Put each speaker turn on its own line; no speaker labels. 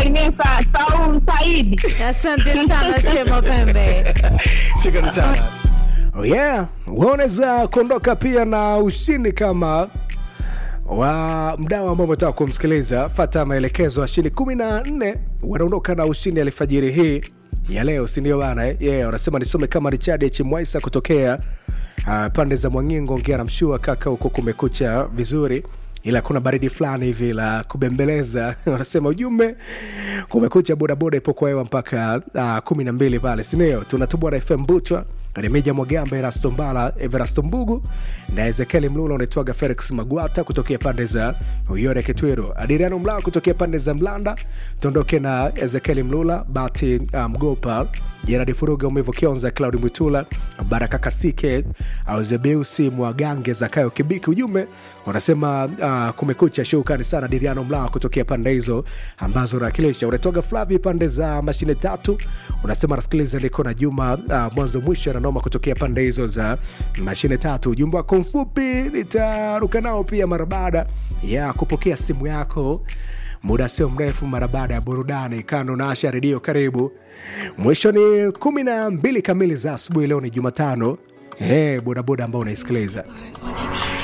nimsalimie Sa- Saul Saidi.
Asante sana Sema Pembe.
Shukrani sana. Oh yeah, wewe unaweza kuondoka pia na ushindi kama wa mdau ambao umetaka kumsikiliza. Fata maelekezo, washindi kumi na nne wanaondoka na ushindi alfajiri hii ya leo, si ndio bana? eh? Yeah, wanasema nisome kama Richard H Mwaisa kutokea uh, pande za Mwangingo, ongea na mshua kaka, huko kumekucha vizuri ila kuna baridi fulani hivi la kubembeleza wanasema ujumbe kumekucha bodaboda ipo kwa hewa mpaka uh, kumi na mbili pale sindio tunatubwa na fm butwa remija mwagamba erasto mbala everasto mbugu na ezekieli mlula unaitwaga felix magwata kutokea pande za uyore kitwiru adiriano mlao kutokea pande za mlanda tuondoke na ezekieli mlula bati uh, mgopa jeradi furuga umevo kionza claudi mwitula baraka kasike au zebeusi mwagange zakayo kibiki ujumbe wanasema uh, kumekucha shukrani sana diriano mlao kutokea pande hizo ambazo unawakilisha unatoga flavi pande za mashine tatu unasema nasikiliza niko na juma uh, mwanzo mwisho nanoma kutokea pande hizo za mashine tatu ujumbe wako mfupi nitaruka nao pia mara baada ya kupokea simu yako muda sio mrefu mara baada ya burudani kando na asha redio karibu mwisho ni kumi na mbili kamili za asubuhi leo ni jumatano hey, bodaboda ambao unaisikiliza
Wanna be